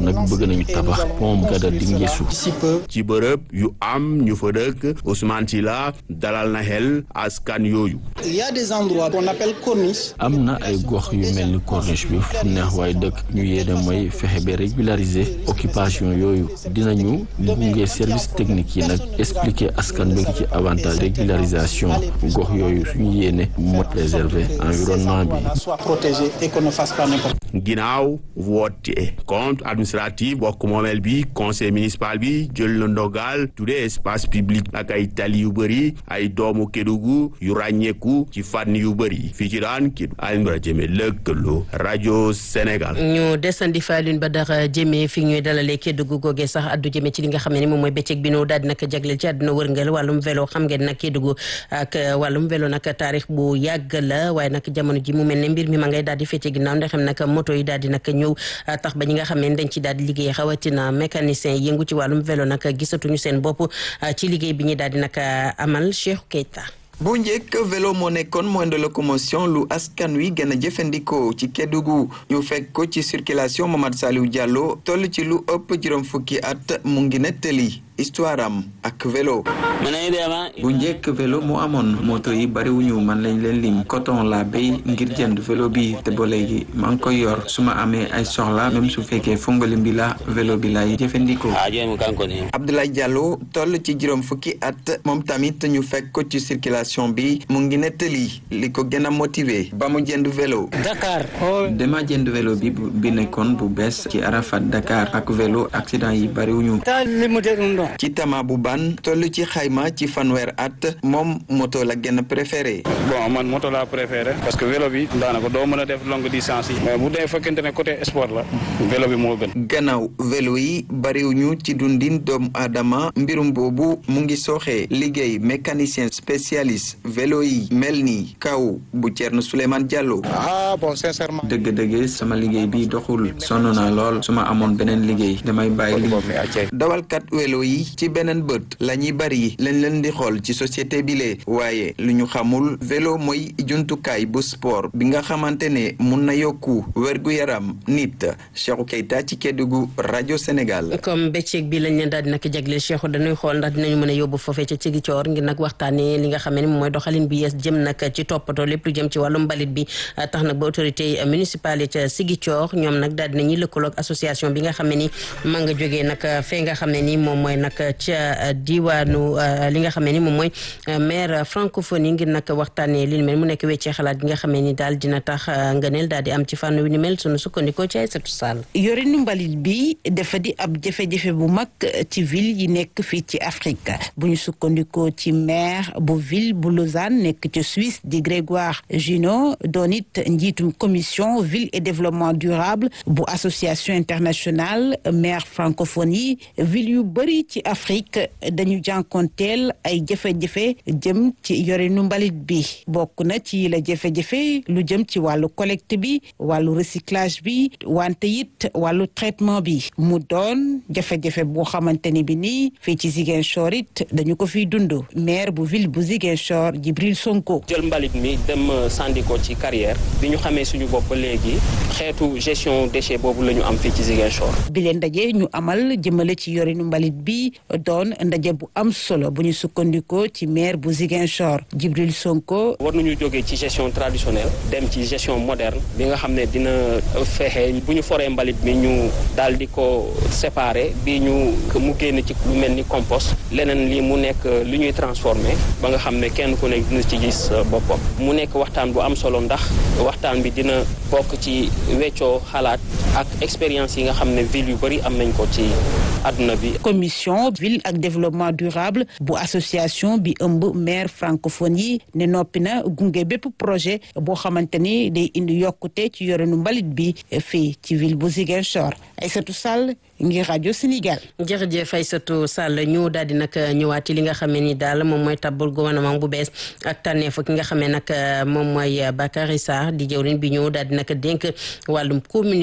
nag bëgg nañu tabax pont Gada Dinguéssou ci bërëb yu am ñu fa dëkk Ousmane Sylla dalal na xel askan yooyu il y a des endroits qu'on appelle corniche am na ay gox yu mel ni corniche bi fu neex waaye dëkk ñu yéene mooy fexe ba régulariser occupation yooyu dinañu gunge service technique yi nag expliquer askan bi ci avantage régularisation gox yooyu suñu yéene moo préserver environnement bi soit protégé et qu'on ne fasse pas n'importe ginnaaw woote compte administratif bokk moomeel bi conseil municipal bi jël na ndogal tuddee espace public ak ay tali yu bëri ay doomu Kédougou yu ràññeeku ci fànn yu bëri fii ci daan Kédougou Alioune Badara Diémé lëkkaloo rajo Sénégal. ñu desandi fa Alioune Badara Diémé fi ñuy dalalee Kédougou googee sax addu jëme ci li nga xam ne ni moom mooy bëccëg bi noo daal di nag jagleel ci àdduna wërngal wàllum vélo xam ngeen nag Kédougou ak wàllum vélo nag taarix bu yàgg la waaye nag jamono ji mu mel ne mbir mi ma ngay daal di fecce ginnaaw ndax xam nag moto yi daal di nag ñëw tax ba ñi nga xam ne dañ ci daal di liggéey xawatina mécanicien yëngu ci wàllum vélo nag gisatuñu seen bopp ci liggéey bi ñuy daal di nag amal Cheikh Keita bu njëkk vélo moo nekkoon moyen de locomotion lu askan wi gën a jëfandikoo ci Kédougou ñu fekk ko ci circulation Mamadou Saliou Diallo toll ci lu ëpp juróom fukki at mu ngi nettali histoire am ak vélo. bu njëkk vélo moo amoon moto yi bariwuñu man lañ leen lim coton la béy ngir jënd vélo bi te ba léegi maa ngi koy yor su ma amee ay soxla même su fekkee fongalim bi la vélo bi lay jëfandikoo. Abdoulaye Diallo toll ci juróom fukki at moom tamit ñu fekk ko ci circulation bi mu ngi nettali li ko gën a motivé ba mu jënd vélo. Dakar. dama jënd vélo bi bi nekkoon bu bees ci Arafat Dakar ak vélo accident yi bariwuñu. ci tama bu ban toll ci xayma ci fanweer at moom moto la gën a préféré. bon man moto laa préféré parce que vélo bi daanaka doo mën a def longue distance yi. mais bu dee fekkente ne côté sport la vélo bi moo gën. gannaaw vélo yi bariwuñu ci dundin doomu aadama mbirum boobu mu ngi sooxee liggéey mécanicien spécialiste vélo yi mel ni kaw bu Thierno Souleymane Diallo. ah bon sincèrement. dëgg-dëgg sama liggéey bi doxul sonn naa lool su ma amoon beneen liggéey damay bàyyi lii dawalkat vélo yi ci beneen bët la ñuy bari lañ leen di xool ci société bi lee waaye lu ñu xamul vélo mooy jumtukaay bu sport bi nga xamante ne mun na yokku wérgu yaram nit Cheikhou Keita ci Kédougou rajo Sénégal. comme bëccëg bi lañ leen daal di nag jagleel Cheikhou dañuy xool ndax dinañu mën a yóbbu foofee ca Ziguinchor ngir nag waxtaanee li nga xam ne moom mooy doxalin bi yees jëm nag ci toppatoo lépp lu jëm ci wàllum mbalit bi tax nag ba autorité municipale ca Ziguinchor ñoom nag daal dinañuy lëkkaloog association bi nga xam ne ni ma nga jógee nag fee nga xam ne ni moom mooy nag ca diwaanu li nga xam ne ni moom mooy maire francophonie ngir nag waxtaanee li ni mel mu nekk weccee xalaat gi nga xam ne ni daal dina tax ngëneel daal di am ci fànn wi ni mel sunu sukkandikoo ci Aïssatou Sall yorinu mbalit bi dafa di ab jafe-jafe bu mag ci ville yi nekk fii ci Afrique bu ñu sukkandikoo ci maire bu ville bu Lausanne nekk ci Suisse di Grégoire Junot doon it njiitum commission ville et développement durable bu association internationale maire francophonie ville yu bëri ci Afrique dañu jànkonteel ay jafe-jafe jëm ci yorinu mbalit bi bokk na ci la jafe-jafe lu jëm ci wàllu collecte bi wàllu recyclage bi wante it wàllu traitement bi mu doon jafe-jafe boo xamante ni bi nii fii ci Ziguinchor it dañu ko fiy dund maire bu ville bu Ziguinchor Djibril Sonko jël mbalit mi dem sandi ko ci carrière bi ñu xamee suñu bopp léegi xeetu gestion déchet boobu la ñu am fii ci Ziguinchor bi leen ndaje ñu amal jëmale ci yorinu mbalit bi doon ndaje bu am solo bu ñu sukkandikoo ci maire bu Ziguinchor Djibril Sonko war nañu jógee ci gestion traditionnelle dem ci gestion moderne bi nga xam ne dina fexe bu ñu foree mbalit mi ñu daal di ko séparer bi ñu mu génn ci lu mel ni compost leneen li mu nekk lu ñuy transformer ba nga xam ne kenn ku nekk dina ci gis boppam mu nekk waxtaan bu am solo ndax waxtaan bi dina bokk ci weccoo xalaat ak expérience yi nga xam ne ville yu bëri am nañ ko ci àdduna bi. commission ville ak développement durable bu association bi ëmb maire francophone yi ne noppi na gunge bépp projet boo xamante ni day indi yokkute ci yorenu mbalit bi fii ci ville bu Ziguinchor Aïssatou Sall ngir rajo Sénégal. jërëjëf Aïssatou Sall ñu daal di nag ñëwaat ci li nga xam ne ni daal moom mooy tabbal gouvernement bu bees ak tànneef ki nga xam ne nag moom mooy Bakary Sarr di jëwriñ bi ñu daal di nag dénk wàllum communication.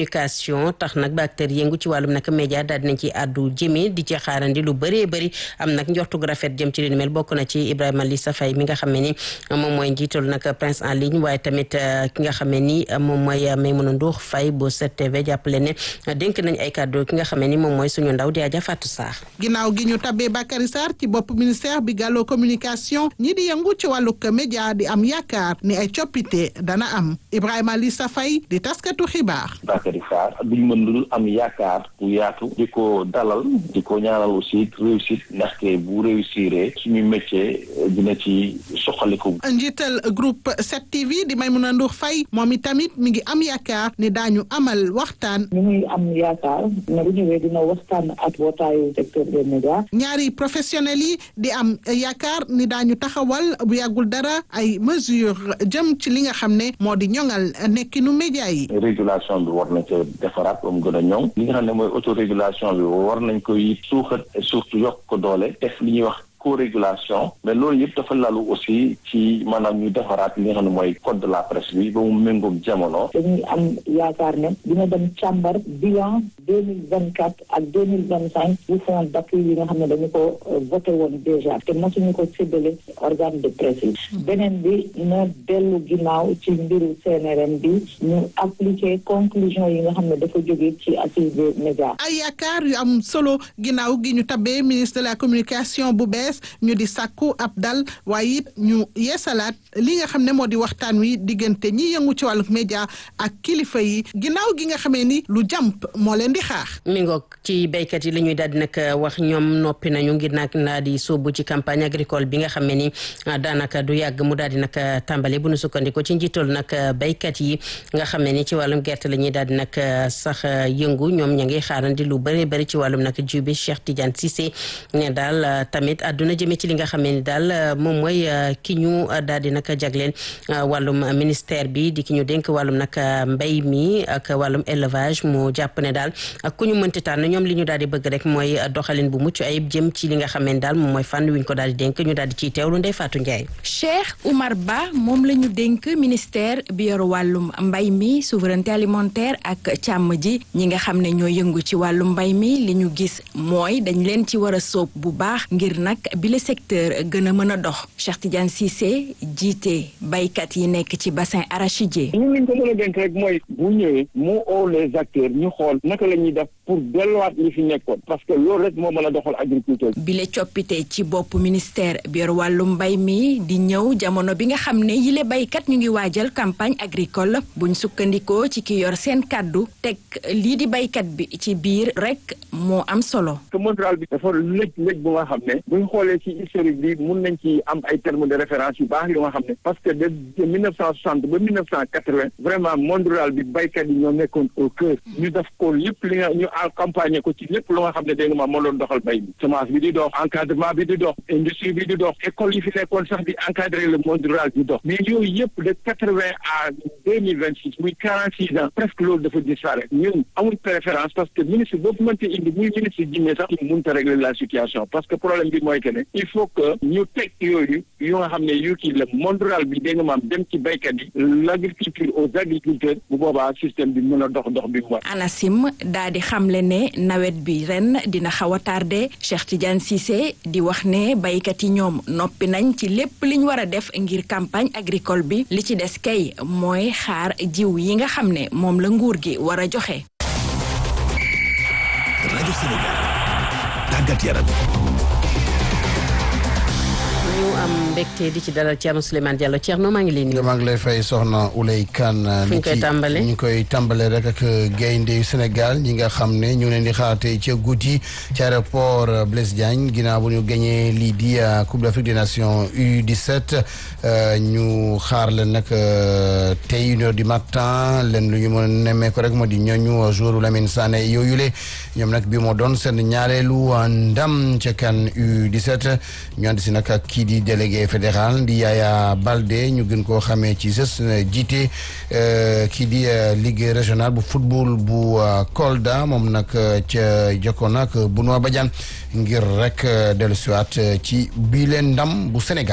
communication tax nag ba acteur yëngu ci wàllum nag média daal dinañ ci àddu jëmee di ci xaarandi lu bëree bëri am nag njortu gu rafet jëm ci li ni mel bokk na ci Ibrahima Lissa Faye mi nga xam ne ni moom mooy njiital nag Prince en ligne waaye tamit ki nga xam ne ni moom mooy Maimouna Ndour Faye bu 7TV jàppale ne dénk nañ ay kàddu ki nga xam ne ni moom mooy suñu ndaw di Adja Fatou Sarr ginnaaw gi ñu tabbee Bakary Sarr ci bopp ministère bi gàlloo communication ñi di yëngu ci wàllug média di am yaakaar ni ay coppite dana am Ibrahima Lissa Faye di taskatu xibaar. Bakary Sarr duñ mën lu dul am yaakaar bu yaatu di ko dalal di ko ñaanal aussi réussite ndaxte bu réussiree suñu métier dina ci soxaliku. njiital groupe 7TV di Maimouna Ndour Faye moom itamit mi ngi am yaakaar ni daañu amal waxtaan. ñu ngi am yaakaar ne bu ñëwee dina waxtaan ak bootaayu secteur des médias. ñaari professionnels yi di am yaakaar ni daañu taxawal bu yàggul dara ay mesures jëm ci li nga xam ne moo di ñoŋal nekkinu média yi. régulation bi war nañ ko defaraat ba mu gën a ñoŋ li nga xam ne mooy autorégulation bi war nañ koy suuxat et surtout yokk ko doole def li ñuy wax co-régulation mais loolu yëpp dafa lalu aussi ci maanaam ñu defaraat li nga xam ne mooy code de la presse bi ba mu méngoog jamono. dañuy am yaakaar ne dina dem càmbar bilan deux mille vingt quatre ak deux mille vingt cinq bu fonds d'appui yi nga xam ne dañu ko voté woon déjà te mosuñu ko séddale organe de presse yi. beneen bi na dellu ginnaaw ci mbiru CNRM bi ñu appliquer conclusion yi nga xam ne dafa jóge ci assise des médias. ay yaakaar yu am solo ginnaaw gi ñu tabbee ministre de la communication bu bees ñu di sàkku ab dal waaye it ñu yeesalaat li nga xam ne moo di waxtaan wi diggante ñi yëngu ci wàllu média ak kilifa yi ginnaaw gi nga xamee ni lu jàmp moo leen di xaar. mi ngoog ci béykat yi la ñuy daal di nag wax ñoom noppi nañu ngir nag naa di sóobu ci campagne agricole bi nga xam ne ni daanaka du yàgg mu daal di nag tàmbale bu nu sukkandiko ci njiital nag béykat yi nga xam ne ni ci wàllum gerte la ñuy daal di nag sax yëngu ñoom ña ngi xaarandi lu bëree bëri ci wàllum nag jiw bi Cheikh Tidiane Cissé ne daal tamit àdduna jëmee ci li nga xam ne ni daal moom mooy ki ñu daal di nag jagleen wàllum ministère bi di ki ñu dénk wàllum nag mbay mi ak wàllum élevage mu jàpp ne daal ak ku ñu mënti tànn ñoom li ñu daal di bëgg rek mooy doxalin bu mucc ayib jëm ci li nga xam ne daal moom mooy fànn wi ñu ko daal di dénk ñu daal di ciy teewlu Ndeye Fatou Ndiaye. Cheikh Oumar Ba moom la ñu dénk ministère bi yor wàllum mbay mi souveraineté alimentaire ak càmm ji ñi nga xam ne ñoo yëngu ci wàllum mbay mi li ñu gis mooy dañ leen ci war a sóob bu baax ngir nag bi le secteur gën a mën a dox Cheikh Tidiane Cissé jiite baykat yi nekk ci bassin arachidier. ñun liñ ko mën a dénk rek mooy bu ñëwee mu oo les acteurs ñu xool naka la ñuy def pour delluwaat li fi nekkoon parce que loolu rek moo mën a doxal agriculture. bi le coppite ci bopp ministère bi yor wàllum mbay mi di ñëw jamono bi nga xam ne yile baykat ñu ngi waajal campagne agricole buñ sukkandikoo ci ki yor seen kàddu teg lii di baykat bi ci biir rek moo am solo. que mondial bi dafa lëj lëj bu nga xam ne buñ xoolee ci historique bi mun nañ ci am ay termes de référence yu baax yu nga xam ne parce que de de mille neuf cent soixante ba mille neuf cent quatre-vingt vraiment monde rural bi baykat yi ñoo nekkoon au cœur ñu def ko lépp li nga ñu accompagner ko ci lépp lu nga xam ne dégg nga ma moo doon doxal bay bi semence bi di dox encadrement bi di dox industrie bi di dox école yi fi nekkoon sax di encadrer le monde rural di dox mais yooyu yëpp de quatre-vingt à deux mille vingt six muy quarante six ans presque loolu dafa disparaître ñun amul préférence parce que ministre boobu mënte indi muy ministre jinne sax ñu mënut a régler la situation parce que problème bi mooy que ne il faut que ñu teg yooyu yu nga xam ne yu kii la monde rural bi dégg nga maam dem ci baykat yi l' agriculture aux agriculteurs bu boobaa système bi mën a dox dox bi mu war. ANACIM daa di xamle ne nawet bi ren dina xaw a tardé Cheikh Tidiane Cissé di wax ne baykat yi ñoom noppi nañ ci lépp liñ war a def ngir campagne agricole bi li ci des kay mooy xaar jiw yi nga xam ne moom la nguur gi war a joxe. rajo Sénégal tàggat yaram. ñu am mbégte di ci dalal Thierno Souleymane Diallo Thierno maa ngi lay nuyu. maa ngi lay fay soxna Ouley Kane. fu ñu koy tàmbalee ñu koy tàmbalee rek ak gaynde yu Sénégal ñi nga xam ne ñu leen di xaar tey ca guddi ci aéroport Blaise Diagne ginnaaw bu ñu gagné lii di Coupe d'Afrique des Nations U17 ñu xaar leen nag tey une heure du matin leen lu ñu mën a nemmee ko rek moo di ñooñu joueur Lamine Sané yooyule ñoom nag bi moo doon seen ñaareelu ndam ca CAN U17 ñu ànd si nag ak kii di délégué fédéral di Yaya Balde ñu gën koo xamee ci sës jiite kii di ligue régionale bu football bu Kolda moom nag ca jokkoon nag Benoît Badiane ngir rek dellusiwaat ci bii leen ndam bu Sénégal.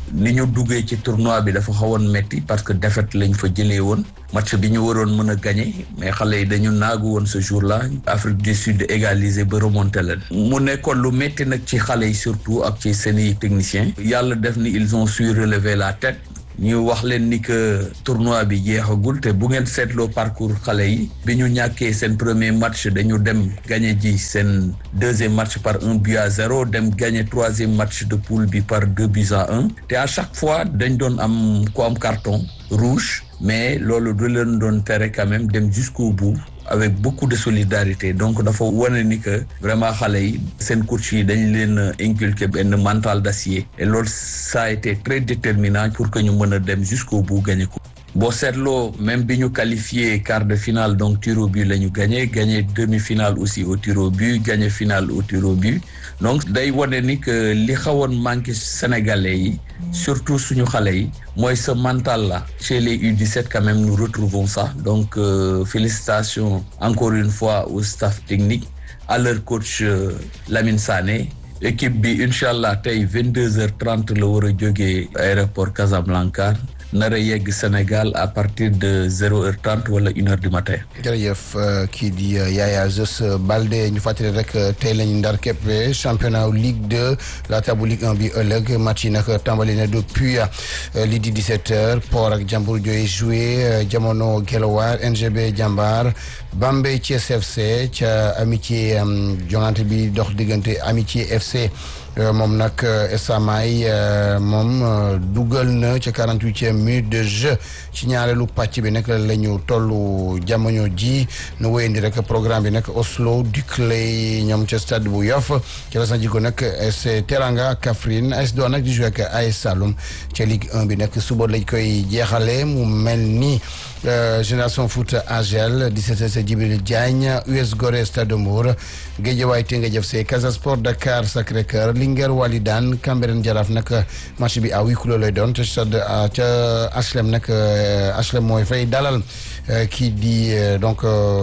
ni ñu duggee ci tournoi bi dafa xawoon metti parce que défaite lañ fa jëlee woon match bi ñu waroon mën a gagné mais xale yi dañu naagu woon ce jour là Afrique du Sud égalisé ba remonté leen mu nekkoon lu metti nag ci xale yi surtout ak ci seeni techniciens yàlla def ni ils ont su relever la tête ñu wax leen ni que tournoi bi jeexagul te bu ngeen seetloo parcours xale yi bi ñu ñàkkee seen premier match dañu dem gagné ji seen deuxième match par un but à zéro dem gagné troisième match de poule bi par deux buts à un te à chaque fois dañ doon am ko am carton rouge mais loolu du leen doon tere quand même dem jusqu'au bout avec beaucoup de solidarité donc dafa wane ni que vraiment xale yi seen coach yi dañ leen inculquer benn mental d'acier et loolu ça a été très déterminant pour que ñu mën a dem jusqu'au bout gagné ko boo seetloo même bi ñu qualifié quart de finale donc tir au but la ñu gagné gagné demi-finale aussi au tir au but gagné finale au tir au but donc day wane ni que li xawoon manqué sénégalais yi surtout suñu xale yi mooy ce mental là chez les U17 quand même nous retrouvons ça donc euh, félicitations encore une fois au staff technique à leur coach euh, Lamine Sané équipe bi incha allah tey 22 heures 30 la war a jógee aéroport Casablanca nar a yegg Sénégal à partir de zéro heure trente wala une heure du matin. jërëjëf kii di Yaya Jos Balde ñu fàttali rek tey lañu ndar képpe championnat Ligue 2 laata bu Ligue 1 bi ëllëg match yi nag tàmbali na depuis lii di 17 heures Port ak Jambour Jooy joué jamono Guelwaar NGB Jambar Bambey Thiès FC ca amitié jongante bi dox diggante amitié FC. moom nag Esamaay moom dugal na ca quarante-huitième minute de jeu ci ñaareelu pàcc bi nag la ñu tollu jamono ji nu wéyandi rek programme bi nag Oslo Duclay ñoom ca stade bu Yoff ca la jiko nag AS Teranga Kaffrine AS Douanes nag di joué ak AS Saloum ca Ligue 1 bi nag suba lañ koy jeexale mu mel ni Génération Foot AGEL 17 sa Djibril Diagne US Gorée Stade de Mbour Guédiawaye Teungueth FC Casa Sport Dakar Sacré-Cœur Linguère Walidane Cambérène Jaraaf nag match bi à huis clos lay doon ca stade ca HLM nag HLM mooy fay dalal kii di donc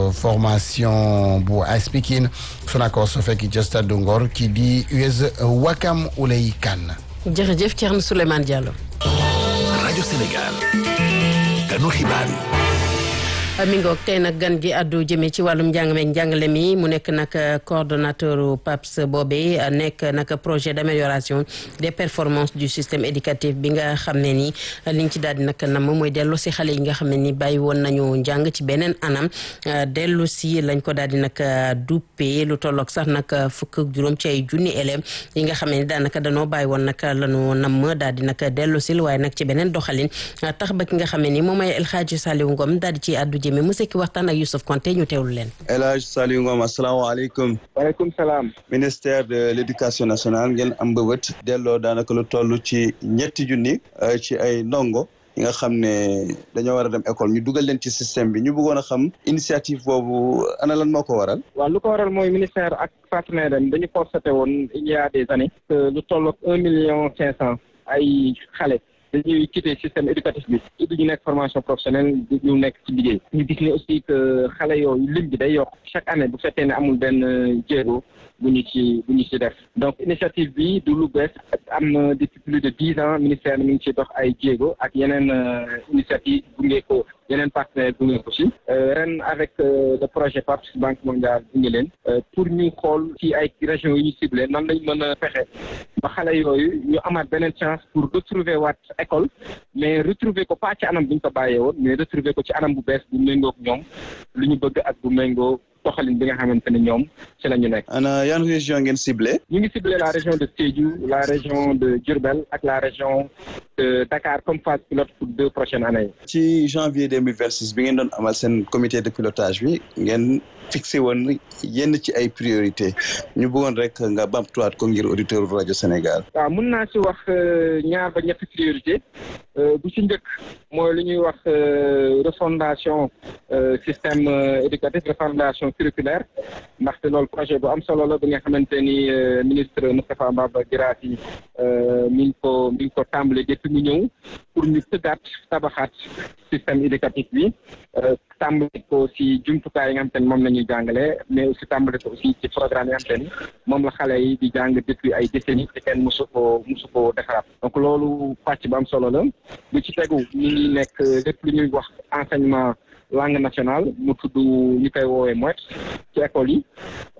formation bu AS Pikine Sonacos fekk ca stade de Ngor kii di US Wakam Oulay Kane. jërëjëf Thierno Souleymane Diallo. rajo Sénégal. kanu xibaar yi. mi ngoog tey nag gan gi àddu jëmee ci wàllum njàng meeg njàngale mi mu nekk nag coordonnateur PAPS boobee nekk nag projet d'amélioration des performances du système éducatif bi nga xam ne ni liñ ci daal di nag nam mooy dellu si xale yi nga xam ne ni bàyyi woon nañu njàng ci beneen anam dellu si lañ ko daal di nag duppee lu tolloog sax nag fukk ak juróom ci ay junni élèves yi nga xam ne ni daanaka danoo bàyyi woon nag lañu nam daal di nag dellu sil waaye nag ci beneen doxalin tax ba ki nga xam ne ni moom mooy El Hadji Saliou Ngom daal di ci àddu jëme mu sekki waxtaan ak Youssouf Konté ñu teewlu leen El Hadj Saliou Ngom asalaamaaleykum waaleykum salaam ministère de l' éducation nationale ngeen am mbëbët delloo daanaka lu toll ci ñetti junni ci ay ndongo yi nga xam ne dañoo war a dem école ñu dugal leen ci système bi ñu bëggoon a xam initiative boobu ana lan moo ko waral waaw lu ko waral mooy ministère ak partenaire am dañu constaté woon il y a des années que lu toll ak un million cinq cent ay xale dañuy quitté système éducatif bi du ñu nekk formation professionnelle du ñu nekk ci liggéey ñu gis ne aussi que xale yooyu lim bi day yokk chaque année bu fekkee ne amul benn jéego bu ñu ci bu ñu ci def donc initiative bi du lu bees am na depuis plus de dix ans ministère mi ngi ci dox ay jéego ak yeneen initiative gunge ko yeneen partenaire gunge ko ci ren avec le projet PAPS Banque mondiale gunge leen pour ñu xool ci ay régions yi ñu ciblé nan lañ mën a fexe ba xale yooyu ñu amaat beneen chance pour retrouver waat école mais retrouver ko pas ci anam bu ñu ko bàyyee woon mais retrouver ko ci anam bu bees bu méngoo ak ñoom lu ñu bëgg ak bu méngoo doxalin bi nga xamante ne ñoom ci la ñu nekk. ana yan région ngeen ciblé. ñu ngi ciblé la région de Sédhiou la région de Diourbel ak la région de Dakar comme phase pilote pour deux prochaines années. ci janvier deux mille vingt six bi ngeen doon amal seen comité de pilotage bi ngeen fixé woon yenn ci ay priorité ñu bëggoon rek nga bamtuwaat ko ngir auditeur rajo Sénégal. waaw mun naa ci wax ñaar ba ñetti priorité bu ci njëkk mooy lu ñuy wax refondation système éducatif refondation curriculaire ndaxte loolu projet bu am solo la bi nga xamante ni ministre Moustapha Mbaba Guirassy mi ngi ko mi ngi ko tàmbali depuis fi mu ñëw pour ñu tëggaat tabaxaat système éducatif bi tàmbali ko si jumtukaay yi nga xam te ne moom la ñuy jàngale mais aussi tàmbali ko aussi ci programme yi nga xam te ni moom la xale yi di jàng depuis ay décennies te kenn mosu ko mosu ko defaraat donc loolu pàcc bu am solo la lu ci tegu ñu ngi nekk lépp lu ñuy wax enseignement langue nationale mu tudd ñu koy woowee moet ci école yi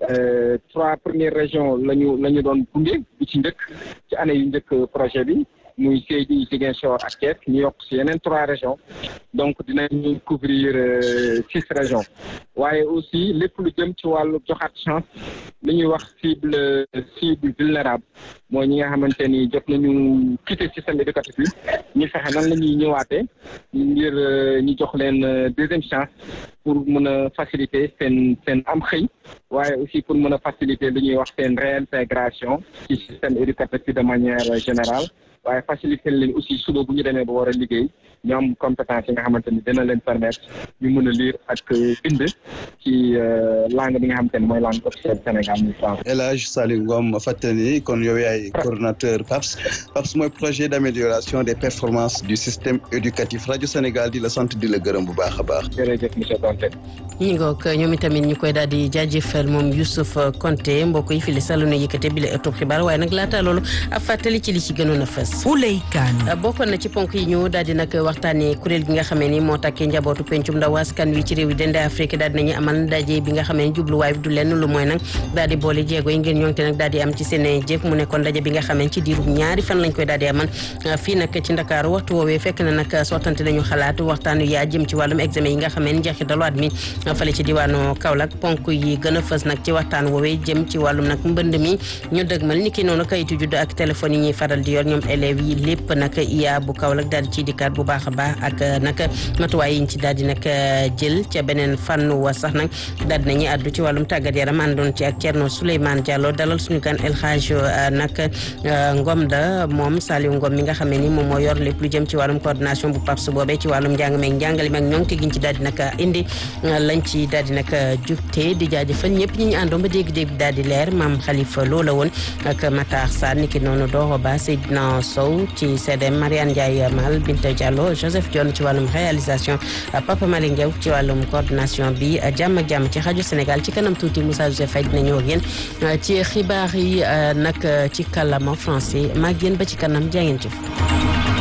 trois premières régions la ñu la ñu doon gunge bi ci njëkk ci année yu njëkk projet bi muy Sédhiou Ziguinchor ak Thiès ñu yokk si yeneen trois régions donc dinañu couvrir six régions waaye aussi lépp lu jëm ci wàllu joxaat chance li ñuy wax cible cible vulnérable mooy ñi nga xamante ni jot nañu quitter système éducatif bi ñu fexe nan la ñuy ñëwaatee ngir ñu jox leen deuxième chance pour mën a faciliter seen seen am xëy waaye aussi pour mën a faciliter li ñuy wax seen réintégration ci système éducatif bi de manière générale waaye faciliter leen aussi suba bu ñu demee ba war a liggéey ñu am compétence yi nga xamante ni dina leen permettre ñu mën a lire ak bind ci langue bi nga xamante ni mooy langue officielle Sénégal muy français. El Hadj Saliou Ngom fàttali kon yow yaay coordonnateur PAPS PAPS mooy projet d' amélioration des performances du système éducatif rajo Sénégal di la sant di la gërëm bu baax a baax. jërëjëf monsieur Donte. ñi ngoog ñoom itamit ñu koy daal di jaajëfal moom Youssouf Konté mbokk yi fi li sàllu na yëkkate bi la ëttub xibaar waaye nag laata loolu ab fàttali ci li ci gënoon a fës. Ouley Kane. bokkoon na ci ponk yi ñu daal di nag waxtaanee kuréel gi nga xamee ni moo takkee njabootu pencum ndaw askan wi ci réew yi dende Afrique daal dinañu amal ndaje bi nga xamee ni jubluwaay bi du lenn lu mooy nag daal di boole jéego yi ngir ñoŋte nag daal di am ci seen jëf mu nekkoon ndaje bi nga xamee ci diiru ñaari fan lañ koy daal di amal fii nag ci Ndakaaru waxtu woowee fekk na nag sottante nañu xalaat waxtaan yaa jëm ci wàllum examen yi nga xamee ni njeexitalu at mi fale ci diwaanu Kaolack ponk yi gën a fës nag ci waxtaan woowee jëm ci wàllum nag mbënd mi ñu dëgmal ni ki noonu kayitu judd ak téléphone yi ñuy faral di yor ñoom élèves yi lépp nag iya bu Kaolack daal di ciy dikkaat bu baax a baax ak nag matuwaay yi ñu ci daal di nag jël ca beneen fànn wa sax nag daal di nañuy àddu ci wàllum tàggat yaram àndoon ci ak Thierno Souleymane Diallo dalal suñu gan El Hadj nag Ngom da moom Saliou Ngom mi nga xamee ni moom moo yor lépp lu jëm ci wàllum coordination bu PAPS boobee ci wàllum njàng meeg njàngale meeg ñoŋ te giñ ci daal di nag indi lañ ci daal di nag jugte di jaajëfal ñëpp ñi ñu àndoon ba dégg-dégg daal di leer maam Khalifa loola woon ak Matar Sarr niki noonu Doro Ba Seydina Sow ci CDM Mariane Ndiaye Mal Binta Diallo Joseph Dione ci wàllum réalisation Papa Malick Ndiaw ci wàllum coordination bi jàmm ak jàmm ci rajo Sénégal ci kanam tuuti Moussa Joseph Faye dina ñëw ak yéen ci xibaar yi nag ci kàllaama français maag yéen ba ci kanam jaa ngeen jëf